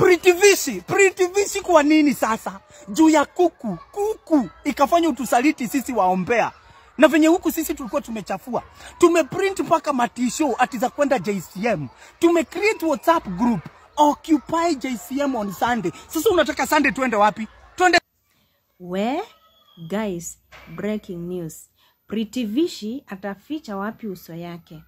Pritivishi, Pritivishi kwa nini sasa? Juu ya kuku, kuku ikafanya utusaliti sisi waombea. Na venye huku sisi tulikuwa tumechafua. Tumeprint mpaka matisho ati za kwenda JCM. Tumecreate WhatsApp group Occupy JCM on Sunday. Sasa unataka Sunday tuende wapi? Tuende We guys, breaking news. Pritivishi ataficha wapi uso yake?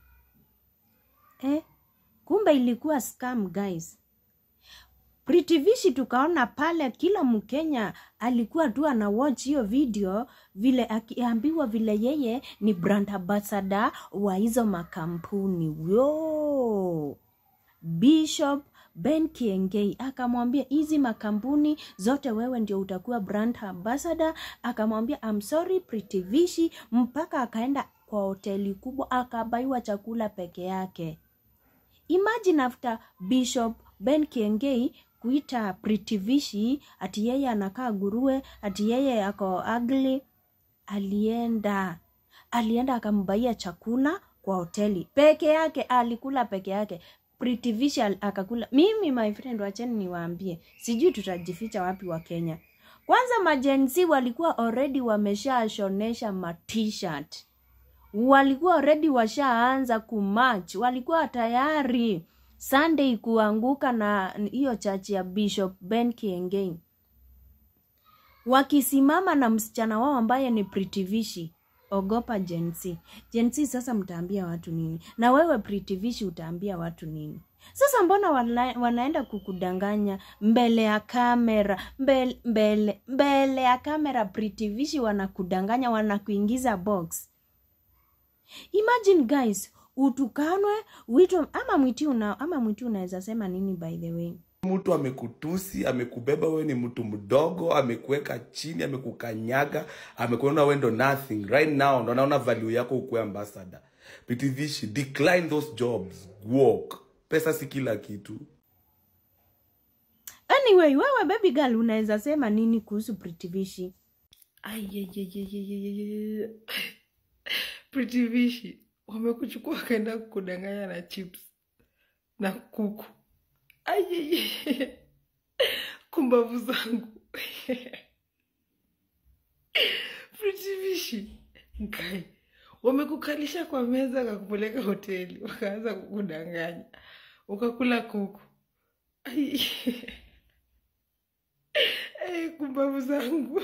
Eh, kumbe ilikuwa scam guys. Pritivishi tukaona pale kila Mkenya alikuwa tu ana watch hiyo video vile akiambiwa vile yeye ni brand ambassador wa hizo makampuni. Yo! Bishop Ben Kiengei akamwambia hizi makampuni zote wewe ndio utakuwa brand ambassador. Akamwambia I'm sorry Pritivishi, mpaka akaenda kwa hoteli kubwa akabaiwa chakula peke yake. Imagine after Bishop Ben Kiengei kuita Pritivishi ati yeye anakaa gurue, ati yeye ako ugly, alienda alienda akambaia chakula kwa hoteli peke yake, alikula peke yake. Pritivishi al- akakula. Mimi my friend, wacheni niwaambie, sijui tutajificha wapi wa Kenya. Kwanza majenzi walikuwa already wameshashonesha ma t-shirt walikuwa already washaanza kumarch, walikuwa tayari Sunday kuanguka na hiyo chachi ya Bishop Ben Kiengei, wakisimama na msichana wao ambaye ni Pritivishi. Ogopa Gen Z. Gen Z sasa mtaambia watu nini? Na wewe Pritivishi utaambia watu nini? Sasa mbona wana, wanaenda kukudanganya mbele ya kamera mbele, mbele, mbele ya kamera Pritivishi wanakudanganya wanakuingiza box. Imagine guys, utukanwe uitwe ama mwiti una ama mwiti unaweza sema nini by the way? mtu amekutusi amekubeba wewe ni mtu mdogo amekuweka chini amekukanyaga amekuona wewe ndo nothing right now ndo naona value yako ukuwe ambassador ptvishi decline those jobs walk pesa si kila kitu Anyway, wewe baby girl unaweza sema nini kuhusu Pritivishi? Ayayayayayayayay. Pritivishi wamekuchukua wakaenda kukudanganya na chips na kuku. Ayayay. Kumbavu zangu. Pritivishi nkai wamekukalisha kwa meza wakakupeleka hoteli wakaanza kukudanganya ukakula kuku. Ai. Ai, kumbavu zangu.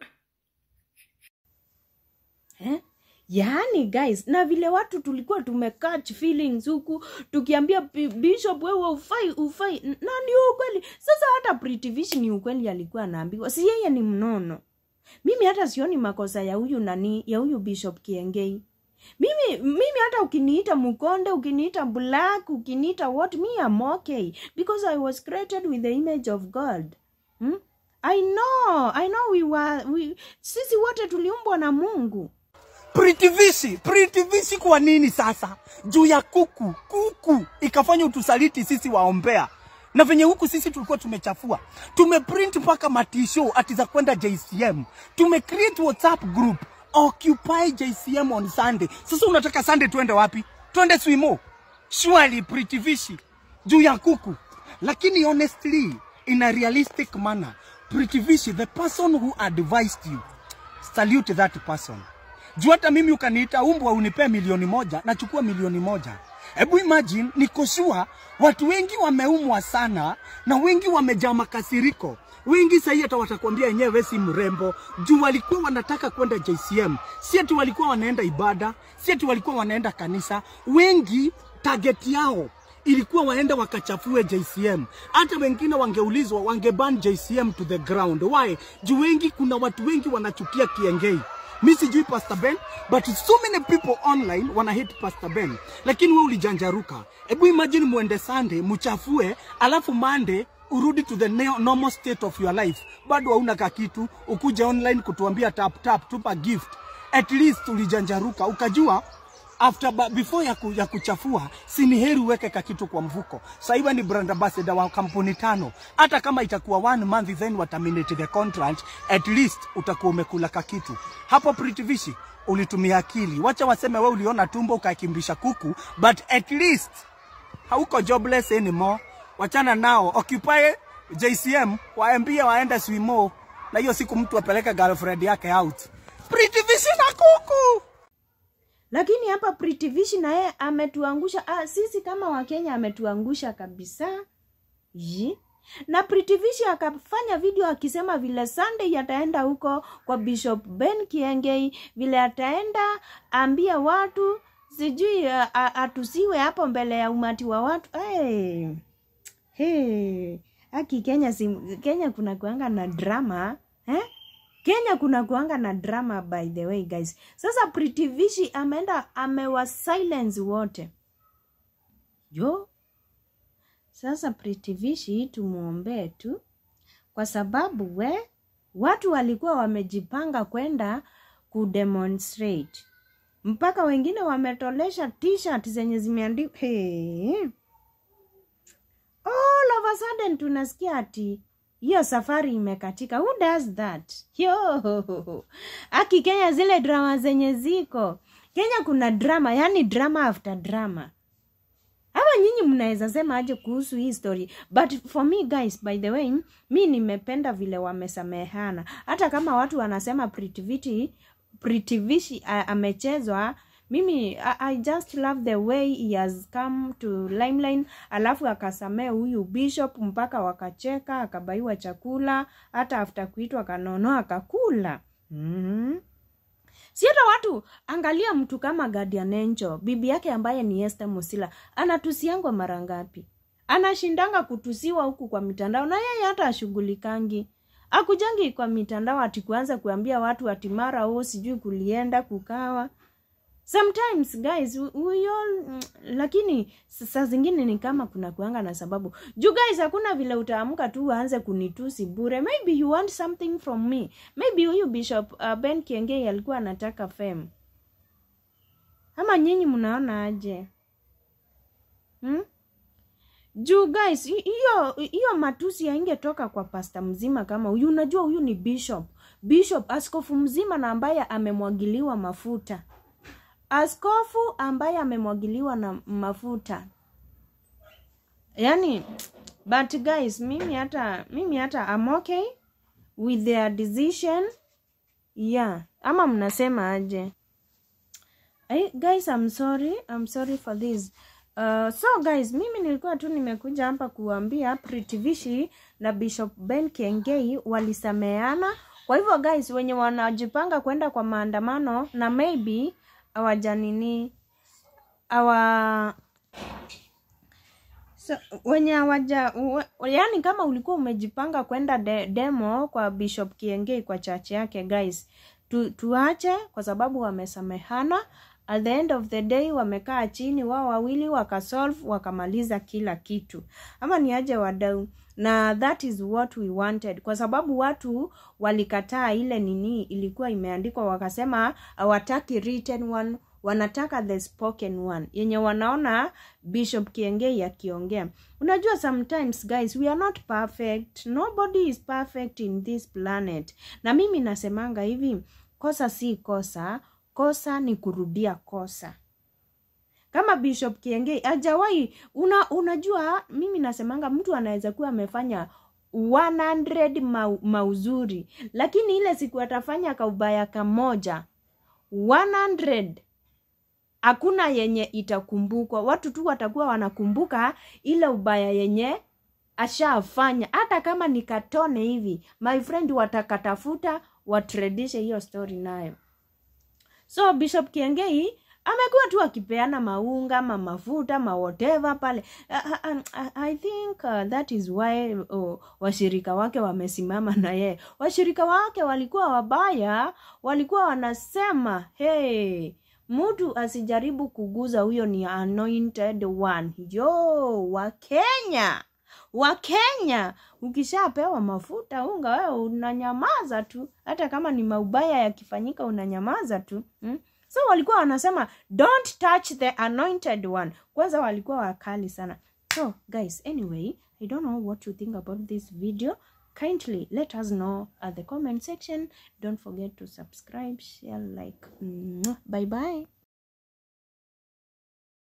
Eh? Yaani guys, na vile watu tulikuwa tumecatch feelings huku tukiambia Bi- Bishop wewe ufai ufai, N- na ni ukweli. Sasa hata Pritivishi ni ukweli alikuwa anaambiwa, si yeye ni mnono. Mimi hata sioni makosa ya huyu nani ya huyu Bishop Kiengei. Mimi mimi hata ukiniita Mukonde, ukiniita Black, ukiniita what, me I'm okay because I was created with the image of God. Hmm? I know, I know we were we, sisi wote tuliumbwa na Mungu. Pritivishi, Pritivishi kwa nini sasa? Juu ya kuku, kuku ikafanya utusaliti sisi waombea. Na venye huku sisi tulikuwa tumechafua. Tumeprint mpaka matisho ati za kwenda JCM. Tumecreate WhatsApp group Occupy JCM on Sunday. Sasa unataka Sunday tuende wapi? Tuende Swimo. Surely Pritivishi juu ya kuku. Lakini honestly in a realistic manner, Pritivishi the person who advised you salute that person. Juu hata mimi ukaniita umbwa unipee milioni moja, nachukua milioni moja. Hebu imagine, niko sure watu wengi wameumwa sana na wengi wamejaa makasiriko. Wengi sahii hata watakwambia yenyewe si mrembo, juu walikuwa wanataka kwenda JCM, si ati walikuwa wanaenda ibada, si ati walikuwa wanaenda kanisa. Wengi target yao ilikuwa waende wakachafue JCM. Hata wengine wangeulizwa wangeban JCM to the ground. Why? Juu wengi, kuna watu wengi wanachukia Kiengei. Mi sijui Pastor Ben, but so many people online wana hate Pastor Ben, lakini we ulijanjaruka. Hebu imagine muende Sunday muchafue, alafu Monday urudi to the neo- normal state of your life, bado hauna kakitu, ukuje online kutuambia tap tap, tupa gift. At least ulijanjaruka ukajua after ba, before ya, ku, ya kuchafua si ni heri uweke kakitu kwa mfuko. Sasa hivi ni brand ambassador wa kampuni tano, hata kama itakuwa one month then wa terminate the contract, at least utakuwa umekula kakitu hapo. Pritivishi ulitumia akili, wacha waseme we uliona tumbo ukakimbisha kuku, but at least hauko jobless anymore. Wachana nao, occupy JCM waambie waende swimo, na hiyo siku mtu apeleke girlfriend yake out. Pretty Visi na kuku. lakini hapa Pretty Vishi na yeye ametuangusha ah, sisi kama wakenya ametuangusha kabisa Yi. na Pretty Vishi akafanya video akisema vile Sunday ataenda huko kwa Bishop Ben Kiengei, vile ataenda ambia watu sijui a- a- atusiwe hapo mbele ya umati wa watu hey. Hey. Aki Kenya si, Kenya kuna kuanga na drama eh? Kenya kuna kuanga na drama by the way guys. Sasa Pretty Vishi ameenda amewa silence wote. Yo. Sasa Pretty Vishi tumuombee tu kwa sababu we watu walikuwa wamejipanga kwenda kudemonstrate mpaka wengine wametolesha t-shirt zenye zimeandikwa hey. All of a sudden tunasikia ati hiyo safari imekatika. Who does that? Yo. Aki Kenya zile drama zenye ziko Kenya, kuna drama, yani drama after drama. Ama nyinyi mnaweza sema aje kuhusu hii story, but for me guys, by the way, mi nimependa vile wamesamehana, hata kama watu wanasema Pretty Viti Pretty Vishi a- amechezwa mimi I, I just love the way he has come to limelight alafu akasamea huyu bishop mpaka wakacheka akabaiwa chakula hata after kuitwa kanono akakula mm-hmm si hata watu angalia mtu kama Guardian Angel bibi yake ambaye ni Esther Musila anatusiangwa mara ngapi anashindanga kutusiwa huku kwa mitandao na yeye hata ashughulikangi akujangi kwa mitandao ati kuanza kuambia watu ati mara o sijui kulienda kukawa sometimes guys we- we all mm, lakini s- saa zingine ni kama kuna kuanga na sababu juu guys hakuna vile utaamka tu uanze kunitusi bure maybe you want something from me maybe huyu bishop uh, ben kiengei alikuwa anataka fame ama nyinyi mnaona aje hmm? juu guys hi- hiyo hiyo matusi yaingetoka kwa pasta mzima kama huyu unajua huyu ni bishop bishop askofu mzima na ambaye amemwagiliwa mafuta askofu ambaye amemwagiliwa na mafuta yani but guys mimi hata mimi hata I'm okay with their decision yeah ama mnasema aje I, guys I'm sorry I'm sorry for this Uh, so guys mimi nilikuwa tu nimekuja hapa kuambia Pretty Vishi na Bishop Ben Kiengei walisameana. Kwa hivyo guys, wenye wanajipanga kwenda kwa maandamano na maybe hawajanini awa so, wenye hawaja we- yaani kama ulikuwa umejipanga kwenda de, demo kwa Bishop Kiengei kwa chache yake guys, tu, tuache kwa sababu wamesamehana. At the end of the day wamekaa chini wao wawili wakasolve wakamaliza kila kitu, ama ni aje wadau? Na that is what we wanted, kwa sababu watu walikataa ile nini ilikuwa imeandikwa, wakasema hawataki written one wanataka the spoken one yenye wanaona bishop kiengei akiongea unajua sometimes guys we are not perfect nobody is perfect in this planet na mimi nasemanga hivi kosa si kosa kosa ni kurudia kosa kama bishop kiengei ajawahi una, unajua mimi nasemanga mtu anaweza kuwa amefanya 100 mau, mauzuri lakini ile siku atafanya kaubaya kamoja 100 hakuna yenye itakumbukwa watu tu watakuwa wanakumbuka ile ubaya yenye ashafanya hata kama ni katone hivi my friend watakatafuta watredishe hiyo story nayo so bishop kiengei amekuwa tu akipeana maunga ma mafuta ma whatever pale uh, uh, uh, i think uh, that is why uh, washirika wake wamesimama na yeye washirika wake walikuwa wabaya walikuwa wanasema hey mtu asijaribu kuguza huyo ni anointed one yo wa kenya wa kenya ukishapewa mafuta unga wewe unanyamaza tu hata kama ni maubaya yakifanyika unanyamaza tu hmm? so walikuwa wanasema don't touch the anointed one kwanza walikuwa wakali sana so guys anyway i don't know what you think about this video kindly let us know at the comment section don't forget to subscribe share like Mwah. bye bye